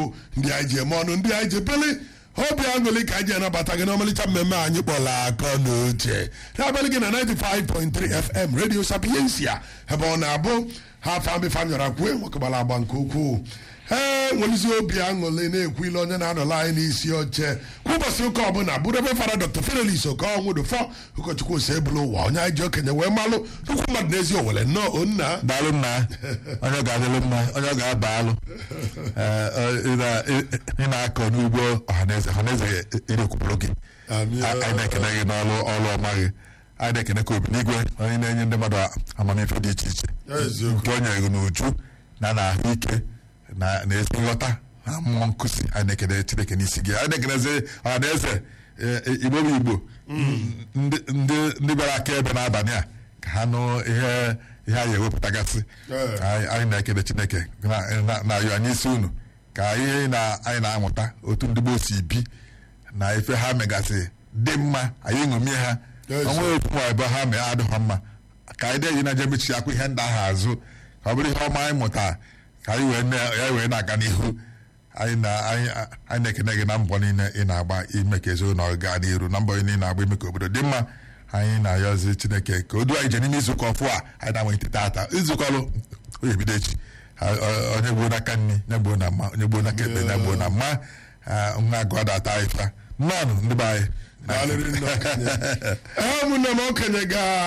bụ ndị anyị ji eme ọnụ ndị anyị ji peli obi aṅụrị ka anyị ji anabata gị n'ọmalịcha mmemme anyị kpọrọ akọ na uche na-abalị gị na 95.3 FM Radio Sapiensia ebe ọ na-abụ ha famị fanyọra kwue nwokegbara agba nke ukwuu ee nwelizi obi aṅụrị na-ekwu ile onye na-anọla anyị n'isi oche kwa ụbọchị ụka ọbụla bụrụ ebe fara Dr. Fidelis Okonwudufọ ụkọchukwu ose ebulu ụwa onye anyị ji okenye wee malụ nnukwu mmadụ n'ezi owere nnọọ onna daalụ nna onye ọ ga-adịlụ mma onye ọ ga-aba alụ Ee, ọ- ị na- ị- ị na-akọ n'ugbo ọhaneze ọhaneze erekwupụrụ gị Amị- A- anyị na-ekene gị n'ọrụ ọrụ ọma gị anyị na-ekene ka obi n'igwe onye na-enye ndị mmadụ amamife dị iche iche Eziokwu. nke o nyere gị n'uju na na ahụike na na ezi nghọta na mmụọ nkụzi anyị na-ekene chineke n'isi gị anyị na-ekenezi ọhaneze e- igbo bụ igbo ndị ndị- ndị bịara aka ebe n'abalị a ka ha nụ ihe ihe anyị ewepụtagasị Ee. anyị anyị na-ekele chineke na- na- na-ayọ anyị isi unu ka ihe na- anyị na-amụta otu ndị gboo si bi na ife ha megasị dị mma anyị ṅomie ha Yes. onwe otu ma ebe ha mee adịghị mma ka anyị dị na je mechi akwa ihe ndị ahụ azụ ka ọ bụrụ ihe ọma anyị mụta ka anyị wee na- ya wee na-aga n'ihu anyị na anyị anyị na-ekene gị na mbọ niile ị na-agba ime ka ezinụlọ gaa n'iru na mbọ niile ị na-agba ime ka obodo dị mma anyị na-ayọzi chineke ka o duo anyị je n'ime izukọ ọfụ a anyị na-amalite tata izukọlụ onye ebido echi Ha- ọ- onye gbuo n'aka nri onye gbuo na mma onye gbuo n'aka ekpe onye gbuo na mma Ah, nwa agụ adata anyị fa mmanụ ndị be anyị Daalụrị nne okenye. ee ụmụnne m okenye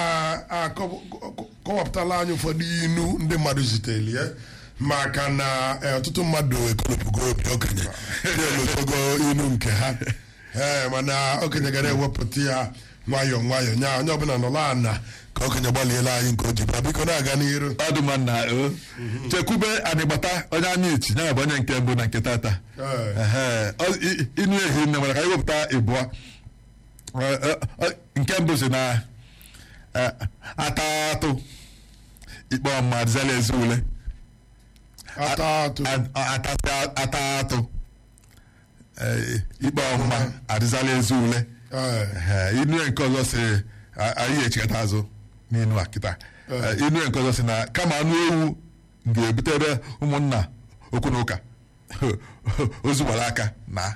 ga-akọwapụtala anyị ụfọdụ inu ndị mmadụ zitere ya maka na eh, ọtụtụ mmadụ ekolopụgo obi okenye na-elotogo inu nke ha ee mana okenye gara ewepụta ya nwayọọ nwayọọ nya onye ọbụla nọla ana ka okenye gbaliela anyị nke o ji bịa biko na-aga n'iru ọdụma na o chekwube anịgbata onye anya ichi ya bụ onye nke mbụ na nke tata Ee. Ehe. Ọ- i- inu ehi nne nwere ka anyị wepụta ịbụọ Ọ- ọ- ọ- nke mbụ si na eh, atatụ ikpe ọma dịzala ezi ule ata atụ A- atasị atatụ Eh, ikpe ọma adịzala ezi ule Ee. Ehe, inu nke ọzọ si a- anyị echekata azụ n'inu a kịta Eh, inu nke ọzọ si na kama anụ ewu ga-ebutere ụmụnna okwu na ụka ozu gbara aka na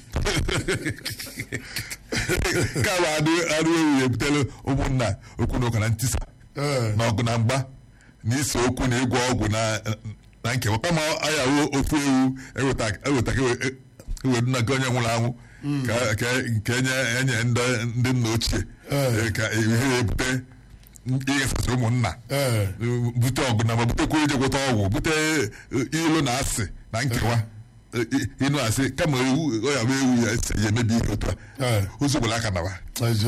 kama anụ anụ ewu ga-ebutere ụmụnna okwu na ụka na ntisa Ee. na ọgụ na mgba na ise okwu na ịgwọ ọgwụ na na nkewa kama ayawo ofu ewu eweta eweta ka ewe- ewedu na nke onye nwụrụ anwụ ka ka nke enye enye ndị ndị nna ochie Ee. ka ihe na-ebute ịghasasị ụmụnna Ee. bute ọgụ na ma butekwa ije gwọta ọgwụ bute ilu na asị na nkewa ịnụ asị kama ewu ọ ya bụ ewu ya esi ya emebi ihe otu a Ee. ozu gbara aka nawa Ezi